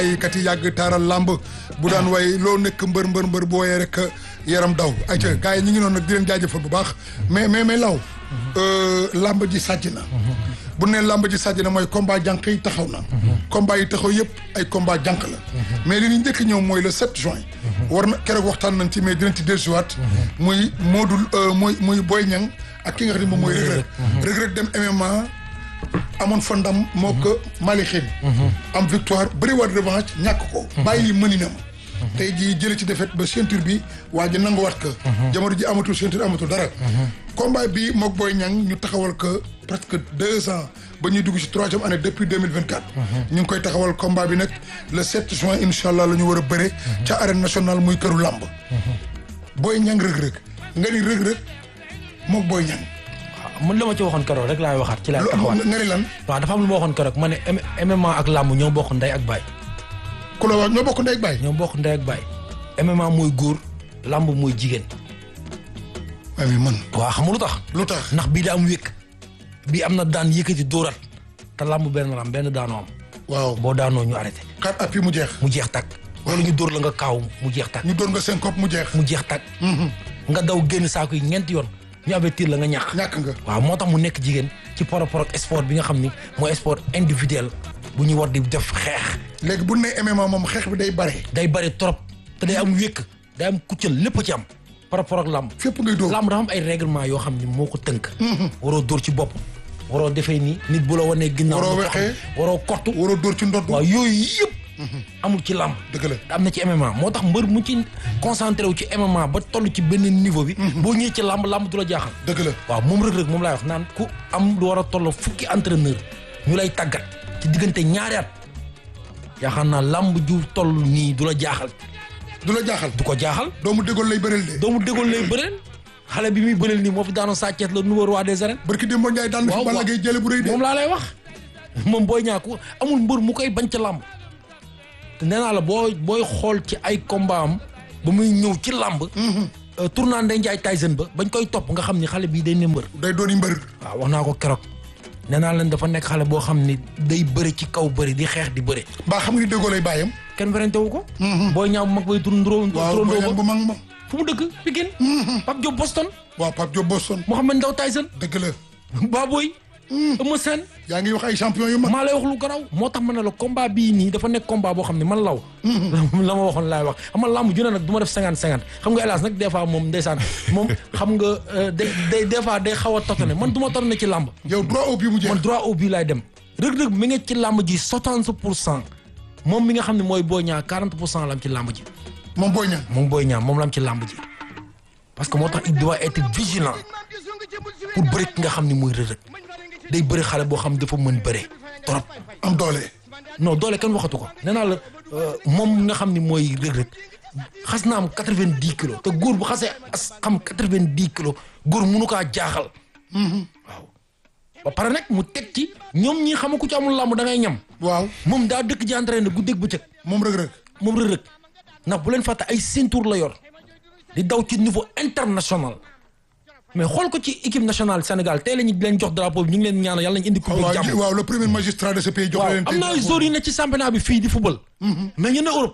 kat yi yàgg taaral làmb bu daan way loo nekk mbër mbër mbër bu woyee rek yaram daw ayca gars yi ñu ngi noonu nag di leen jaajëfal bu baax mais mais mais law làmb ji sàjj na bu ne làmb ji sàjj na mooy combat jànq yi taxaw na combat yi taxaw yëpp ay combat jànq la mais li ñu njëkk ñëw mooy le 7 juin war na keroog waxtaan nañ ci mais dinañ ci dellusiwaat muy Modou muy muy Boy Niang ak ki nga xam ne moom mooy Reug Reug Reug Reug dem MMA amoon fa ndam moo ko Mali xin am victoire bëri waat revanche ñàkk ko bàyyi mëninam tey jii jële ci défaite ba ceinture bi waa ji nanguwaat ko jamono ji amatul ceinture amatul dara combat bi mook Boy Niang ñu taxawal ko presque deux ans ba ñuy dugg ci troisième année depuis deux mille vingt quatre ñu ngi koy taxawal combat bi nag le sept juin incha allah la ñu war a bëre ca arène nationale muy këru làmb Boy Niang Reug Reug nga ni Reug Reug mook Boy Niang man la ma ci waxoon keroog rek laay waxaat ci laay taxawaat nga ni lan waaw dafa am lu ma waxoon keroog ma ne MMA ak làmb ñoo bokk ndey ak baay ku la wax ñoo bokk ndey ak baay ñoo bokk ndey ak baay MMA mooy góor làmb mooy jigéen waaye man waaw xam nga lu tax lu tax ndax bii da am wékk bii am na daan yëkkati dóorat te làmb benn lam benn daanoo am waaw boo daanoo ñu arrêté quatre appuis mu jeex mu jeex tàkk wala ñu dóor la nga kaaw mu jeex tàkk ñu doon nga seen kopp mu jeex mu jeex tàkk nga daw génn saako yi ñeenti yoon ñu avertir la nga ñàkk ñàkk nga waaw moo tax mu nekk jigéen ci par rapport ak sport bi nga xam ni mooy sport individuel bu ñu war di def xeex léegi bu ne MMA moom xeex bi day bare day bari trop te day am wékk day am kuccal lépp ci am par rapport ak làmb fépp ngay dóor làmb dafa am ay règlement yoo xam ni moo ko tënk waroo dóor ci bopp waroo defee nii nit bu la wanee ginnaaw Waroo nga taxaw. wexee. waroo kortu waroo dóor ci ndodd waaw yooyu yëpp amul ci làmb dëgg la am na ci MMA moo tax mbër mu ci concentré wu ci MMA ba toll ci benn niveau bi boo ñëwee ci làmb làmb du la jaaxal dëgg la waaw moom Reug Reug moom laay wax naan ku am lu war a toll fukki entraîneur ñu lay tàggat ci diggante ñaari at yaakaar naa làmb ju toll nii du la jaaxal du la jaaxal du ko jaaxal doomu déggoon lay bëreel de doomu dégoon lay bëreel xale bi muy bëreel nii moo fi daanoon Sa Thiès la nouveau roi des arènes barki Demba Ndiaye daan na fi waaw, Balla waaw. Gaye jële bu rëy de moom laa lay wax moom booy ñaaku amul mbër mu koy bañ ca làmb te nee naa la boo booy xool ci ay combat am ba muy ñëw ci làmb euh, tournant Ndeye Ndiaye Tyson ba bañ koy topp nga xam ni xale bii day ne mbër day dooni mbër waaw wax naa ko keroog nee naa leen dafa nekk xale boo xam ni day bëri ci kaw bëri di xeex di bëri mbaa xam nga ni déggoo lay bàyyam kenn werante wu ko booy ñaaw bu mag bay tur ndró waaw turandoo booy bu ba mag ma fu mu dëkk Pikine Pape Diop Boston waaw Pape Diop Boston Mouhamed Ndaw Tyson dëgg la Baboy Eumeu Sène yaa ngi wax ay champion yu mag maa lay wax lu garaw moo tax ma ne la combat bii nii dafa nekk combat boo xam ne man law la ma waxoon laay wax xam nga làmb ju ne nag du ma def cinquante cinquante xam nga hélas nag des fois moom ndeysaan moom xam nga euh, day day des fois day xaw a totone man du ma totone ci làmb yow droit au but mu jeex man droit au but laay dem Reug Reug mi nga ci làmb ji soixante pour cent moom mi nga xam ne mooy Boy Niang quarante pour cent la am ci làmb ji moom booy ñang moom Boy Niang moom la am ci làmb ji parce que moo tax il doit être vigilant pour bëri ki nga xam ne mooy Reug Reug day bëri xale boo xam dafa mën bëre trop am doole non doole kenn waxatu ko nee naa la euh, moom nga xam ni mooy Reug Reug xas na am quatre-vingt-dix kilos te góor bu xasee as xam quatre-vingt-dix kilos góor mënu kaa jaaxal waaw ba pare nag mu teg ci ñoom ñi xama ku ci amul làmb da ngay ñam waaw moom daa dëkk ji entraîné guddeeg bëccëg moom Reug Reug moom Reug Reug ndax bu leen fàtte ay ceinture la yor di daw ci niveau international mais xool ko ci équipe nationale Sénégal tey la ñu leen jox drapeau bi ñu ngi leen ñaanal yàlla nañu indi coupe bi waaw jàmm waaw le premier magistrat de ce pays jox waaw leen am na ay joueurs yu ne ci championnat bi fii di football. mais ñu ne Europe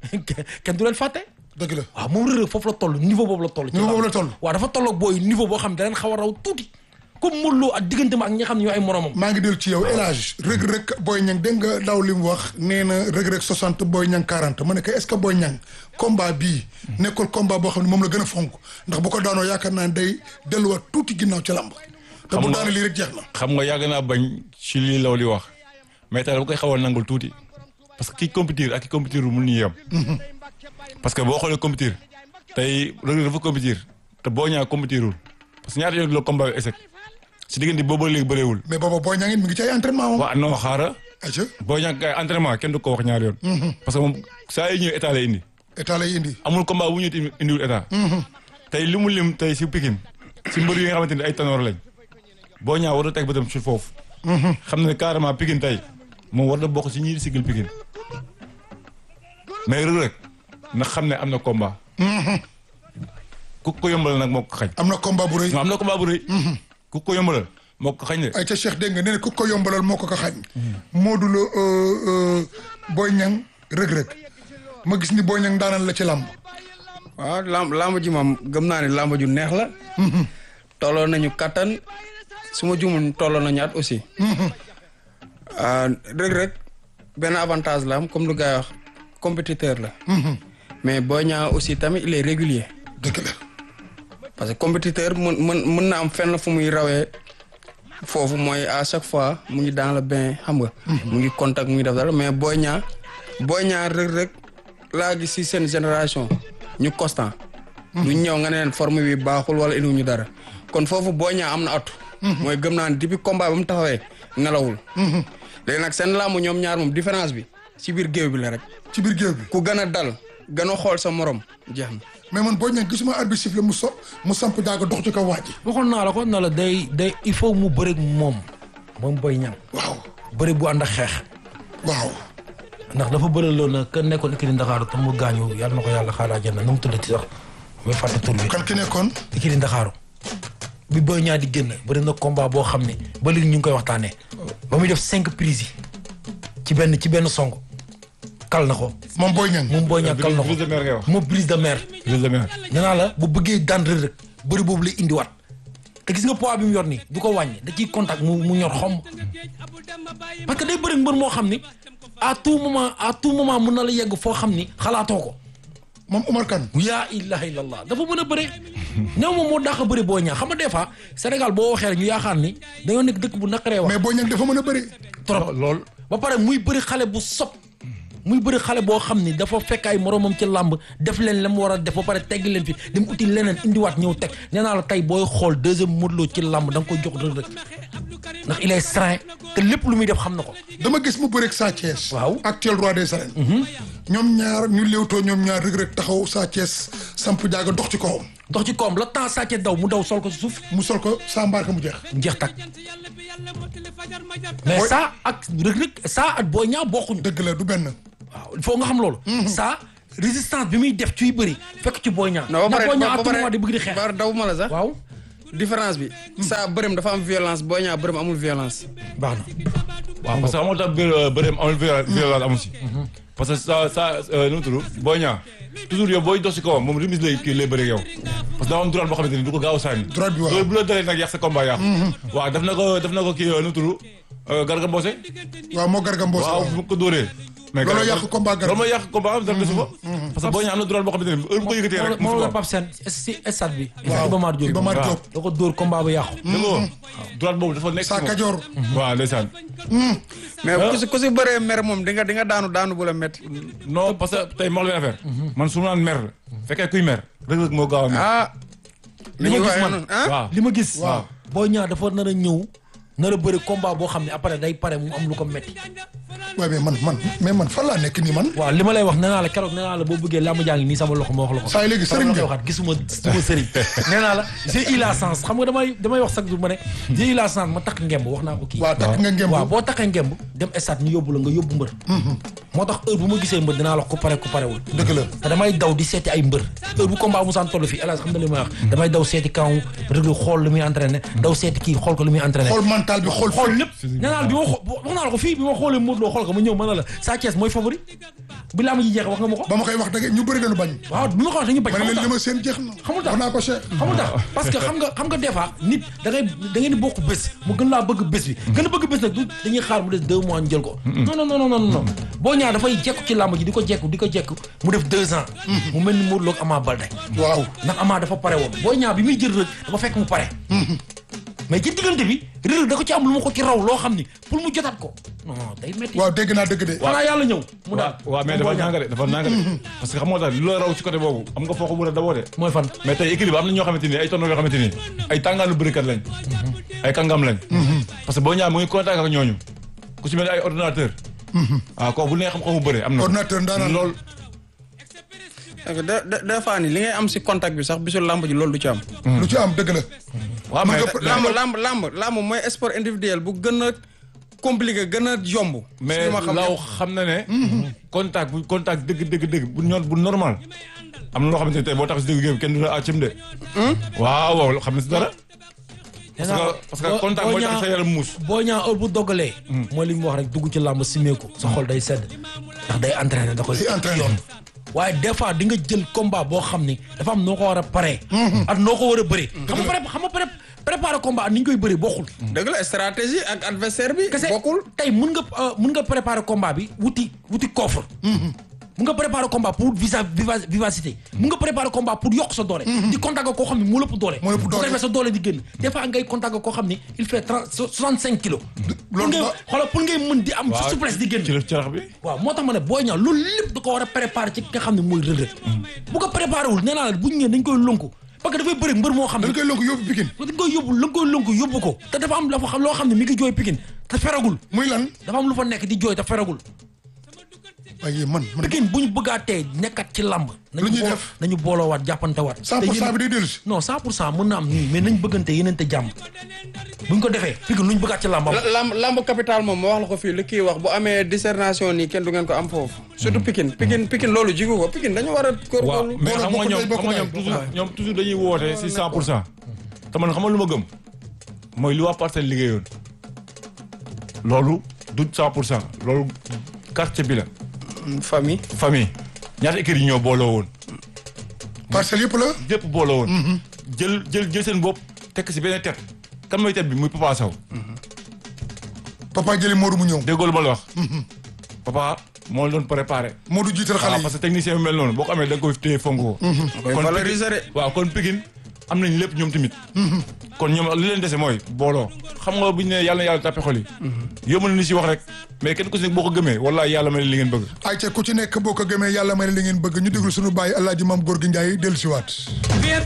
kenn du leen fàtte. dëgg la waaw moom Reug Reug foofu la toll niveau boobu la toll. ci Niveau làmb. boobu la toll. waaw dafa toll ak booy niveau boo xam ne da leen xaw a raw tuuti comme Modou Lo ak diggante ma ak ñi nga xam ne ñoo ay moromam. maa ngi dellu ci yow El Hadj Reug Reug Boy Niang dégg nga daw li mu wax nee na Reug Reug 60 Boy Niang 40 ma ne ko est-ce que Boy Niang combat bii nekkul combat boo xam ne moom la gën a fonk ndax bu ko daanoo yaakaar naa ne day delluwaat tuuti ginnaaw ci lamb te bu Xam nga- daanee lii rek jeex na xam nga yàgg naa bañ ci lii law li wax mais tey dama koy xawal nangul tuuti parce que ki compétir ak ki compétir mun ñu yem parce que boo xoolee compétir tey Reug Reug dafa compétir te boo ñaa compétirul parce que ñaata yoon la combat bi échec si diggante boobu ba léegi bëreewul mais booba Boy Niang it mi ngi ci ay entraînement moom waa non xaara aca boo ñaa kay entraînement kenn du ko wax ñaari yoon parce que moom saa yi ñëw état lay indi état lay indi amul combat bu ñu indi indiwul état tey li mu lim tey si Pikine si mbër yi nga xamante ni ay tanoor lañ boo ñaa war a teg bëtam si foofu xam ne carrément Pikine tey moom war na bokk si ñi sigil Pikine mais Reug Reug na xam ne am na combat ku ko yombalal nag moo ko xañ am na combat bu rëy am na combat bu rëy ku ko yombalal moo ko xañ de ay ca Cheikh dégg nga nee na ku ko yombalal moo ko ko xañ Modou Lo euh, euh, Boy Niang rëg-rëg ma gis ni Boy Niang daanal la ci làmb waaw lamb lamb ji moom gëm naa ne lamb ju neex la. tolloo nañu kattan su ma juumul tolloo nañu at aussi. Reug Reug benn avantage la am comme lu gars yi wax compétiteur la. mais Boy Niang aussi tamit il est régulier. dëgg la parce que compétiteur mën mën mën na am fenn fu muy rawee foofu mooy à chaque fois mu ngi dans le bain xam nga. mu ngi contact mu ngi def dara mais Boy Niang Boy Niang Reug Reug laa gis si seen génération ñu constant. du ñëw nga ne leen forme bi baaxul wala indiwuñu dara kon foofu Boy Niang am na atu. mooy gëm naa ne depuis combat ba mu taxawee nelawul. léegi nag seen làmb ñoom ñaar moom différence bi ci biir géew bi la rek ci biir géew bi ku gën a dal gën a xool sa morom jeex na. mais man Boy Niang gisuma arbitre sifflé mu so mu samp jaaga dox ci kaw waa ji waxoon naa la ko na la day day il faut mu bëri moom moom Boy Niang waaw bëri bu ànd ak xeex waaw ndax dafa bëri loolu nag ka nekkoon ikiri Ndakaaru te mu gaañu yàlla na ko yàlla xaaraa jënd nu mu tuddati sax muy fàtte tur bi kan ki nekkoon ikiri Ndakaaru bi Boy Niang di génn bëri na combat boo xam ne ba léegi ñu ngi koy waxtaanee ba muy def cinq prises yi ci benn ci benn song kal na ko moom Boy Niang moom Boy Niang kal na ko brise de mer ngay wax moom brise de mer brise de mer nee naa la bu bëggee daan Reug Reug bëri boobu lay indiwaat te gis nga poids bi mu yor nii du ko wàññi da ciy contact mu mu ñor xomb parce que day bëri mbër moo xam ni à tout moment à tout moment mun na la yegg foo xam ni xalaatoo ko moom Omar Kane yaa ilaha illallah dafa mën a bëre néew moom moo dàq a bëri boo ñaa xam nga des fois Sénégal boo waxee rek ñu yaakaar ni dañoo nekk dëkk bu naqaree wax mais Boy Niang dafa mën a bëri trop lool ba pare muy bëri xale bu sob muy bëri xale boo xam ni dafa fekk ay moromam ci làmb def leen la mu war a def ba pare tegg leen fi dem uti leneen indiwaat ñëw teg nee naa la tey booy xool deuxième Modou Lo ci làmb da nga koy jox Reug Reug ndax il est serein te lépp lu muy def xam na ko dama gis mu bëreeg Sa Thiès Waaw. actuel roi des arènes ñoom ñaar ñu léewtoo ñoom ñaar Reug Reug taxaw Sa Thiès samp jaaga dox ci kawam dox ci koom la temps sàcce daw mu daw sol ko si suuf mu sol ko sa mbaarka mu jeex njeex tak mais Boy- ça ak Reug Reug ça ak Boy Niang bokkuñu dëgg la du benn waaw il faut nga xam loolu ça résistance bi muy def ciy bëri fekk ci Boy Niang non ba ndax pare Boy Niang à ba tout moment pare di bëgg di xeex ba daw ma la sax. waaw différence bi. saa bërëm dafa am violence Boy Niang bërëm amul violence. baax na waaw parce que amoo tax bë- bëreem amul viol- violence amu si parce que sa sa nu mu tudd Boy Niang toujours yow booy dox si kawam moom remise lay kii lay bëri yow parce que daa am droit boo xamante ni du ko gaaw a sànni Droite bi waaw. loolu bu la dalee nag yàq sa combat yàq waaw def na ko def na ko kii nu mu tudd Garga Mbossé waaw moo garga mboos waaw bu ko dóoree mais Looloo Garga- yàq combat Garga. loolu mooy yàq combat am dara desu fa parce que Boy Niang am na droit boo xamante ni heure bu ko yëkkatee rek moo musu la ko Pape Sène si stade bi Waaw. Iba Mar Diop Iba Mar waaw. Diop. da ko dóor combat ba yàqu dégg nga droite boobu dafa nekk Sa si moom. Kajoor waaw ndeysaan mais ku si ku si bëree mer moom di nga di nga daanu daanu bu la métti. non parce que tey ma wax leen affaire man su ma naan mer fekkee kuy mer Reug Reug moo gaaw a mer ah. li ma ñuy gis waxee man noonu, ah. waaw li ma gis Waaw. Boy Niang dafa nar a ñëw nar a bëri combat boo xam ne après day pare mu am lu ko metti waaye mais man man mais man fan laa nekk nii man waaw li ma lay wax nee naa la keroog nee naa la boo bëggee làmb jaa ngi nii sama loxo ma wax la ko saa yi léegi sëriñ nga nga waxaat gisuma gisuma sëriñ nee naa la j'ai eu la chance xam nga damay damay wax chaque jour ma ne j'ai eu la chance ma takk ngemb wax naa ko kii waaw takk nga ngemb waaw boo takkee ngemb dem stade ñu yóbbu la nga yóbbu mbër moo tax heure bu ma gisee mbër dinaa la ko pare ku parewul dëgg la te damay daw di seeti ay mbër heure bu combat musaan toll fii hélas xam na li may wax damay daw seeti kaw Reug Reug xool lu muy entraîné daw seeti kii xool ko lu muy entraîné xool mental bi xool xool xool lépp nee naa la bi ma xoo wax naa la ko fii bi ma xoolee Modou Lo xool ko ma ñëw mën na la Sa Thiès mooy favori bi laa ma ji jeex wax nga ma ko ba ma koy wax dëgg ñu bëri dañu bañ waaw bi ma ko wax dañu bañ ma ne xamul leen tax li ma seen jeex na xamul tax wax naa ko Cheikh xamul tax parce que xam nga xam nga des fois nit da ngay da ngeen di bokk bés mu gën laa bëgg bés bi gën a bëgg bés nag du dañuy xaar mu des deux mois ñu jël ko non non non non non boo ñaar dafay jekku ci làmb ji di ko jekku di ko jekku mu def deux ans mu mel ni Modou Lo ak Ama Baldé waaw ndax Ama dafa pare woon boo ñaar bi muy jël rek dafa fekk mu pare mais ci diggante bi Reug Reug da ko ci am lu ma ko ci raw loo xam ni pour mu jotaat ko non day metti waaw dégg naa dëgg de xanaa yàlla ñëw mu daal waaw mais dafa nanga de dafa nanga de parce que xam nga tax lu la raw ci côté boobu am nga foo ko mën a daboo de mooy fan mais tey équilibre am na ñoo xamante ni ay tonton yoo xamante ni ay tàngaanu bërikat lañ ay kàngam lañ parce que boo ñaar mu ngi contact ak ñooñu ku ci mel ni ay ordinateur waaw kooku bu nee xam-xamu bëre am na ordinateur ndaanaan lool parce que de de des fois nii li ngay am si contact bi sax bisul lamb ji loolu du ci am. lu ci am dëgg la waaw Man mais nga- lamb lamb lamb lamb mooy sport individuel bu gën a compliqué gën a yomb. mais si li ma xam law xam na ne contact bu contact dëgg dëgg dëgg bu ñoon bu normal am na loo xamante ne tey boo tax si dëgg géew kenn du la àccam de waaw waaw xam na si dara parce que parce que contact mooy tax sa yaram muus. boo ñaa heure bu dogalee. mooy li mu wax rek dugg ci làmb simeeku sa xol day sedd ndax day entraîné da koy Day entraîné. yoon waaye des fois di nga jël combat boo xam ni dafa am noo ko war a paree. ak noo ko war a bëree. xam nga pré xam nga pré préparer combat ak ni ñu koy bëree bokkul. dëgg la stratégie ak adversaire bi. kese bokkul tey mun nga euh, mun nga préparer combat bi wuti wuti coffre. mun nga préparer combat pour visa viva- vivacité. mun nga préparer combat pour yokk sa doole. di contact ak koo xam ne moo lëpp doole. Moo lëpp bu ko doole. defee sa doole di génn. des fois ngay contact ak koo xam ne il fait trente soixante cinq kilos. pour loolu ngay ba- xoolal pour ngay mën di am. sa souplesse di génn. ci la carax bi. waaw moo tax ma ne Boy Niang loolu lépp da ko war a préparer ci ki nga xam ne mooy Reug Reug. bu ko préparer wul nee naa la bu ñu ñëwee dañ koy lonku parce que dafay bëri mbër moo xam ne. dañ koy lonk yóbbu Pikine dañ koy yóbbu la nga koy lonku yóbbu ko te dafa am la fa loo xam ne mi ngi jooy Pikine te feragul muy lan dafa am lu fa nekk di jooy te feragul waaye man man Pikine bu ñu bëggaatee nekkat ci làmb nañu Lu ñuy boo- def? nañu booloowaat jàppantewaat 100 pour cent bi day dellu si non 100 pour cent mën na am nii mais nañ bëggante yenente jàmm bu ñu ko defee Pikine lu ñu bëggaat ci làmbam la- lamb lamb capital moom ma wax la ko fii li kii wax bu amee discernation nii kenn du ngeen ko am foofu surtout Pikine Pikine Pikine loolu jigu ko Pikine dañu war a waaw góorgóorlu mais xam nga bokkul ñoom day bokk xam nga ñoom daay. toujours ñoom toujours dañuy woote si 100 pour cent te man xam nga lu ma gëm mooy li waa parcelle liggéeyoon loolu du 100 pour cent loolu quartier bi la famille famille ñaata écuries yi ñoo booloo woon parcelle yëpp la yëpp booloo woon jël jël jël seen bopp tekk si benn tet kan mooy tet bi muy Papa Sow papa jëli Modou mu ñëw déggoo lu ma la wax papa moo la doon préparé Modou jiital xale waaw yi parce que technicien bi mel noonu boo ko amee da nga koy téye fonk ko koy kon valoriser de waaw kon Pikine am nañ lépp ñoom tamit kon ñoom li leen dese mooy booloo xam nga bu ñu ne yàlla na yàlla tàppe xol yi yomb na ni si wax rek mais kenn ku si nekk boo ko gëmee wala yàlla may li ngeen bëgg ay ca ku ci nekk boo ko gëmee yàlla may ne li ngeen bëgg ñu déglu suñu bàyyi Alaaji Maam Góor gi Njaay dellu siwaat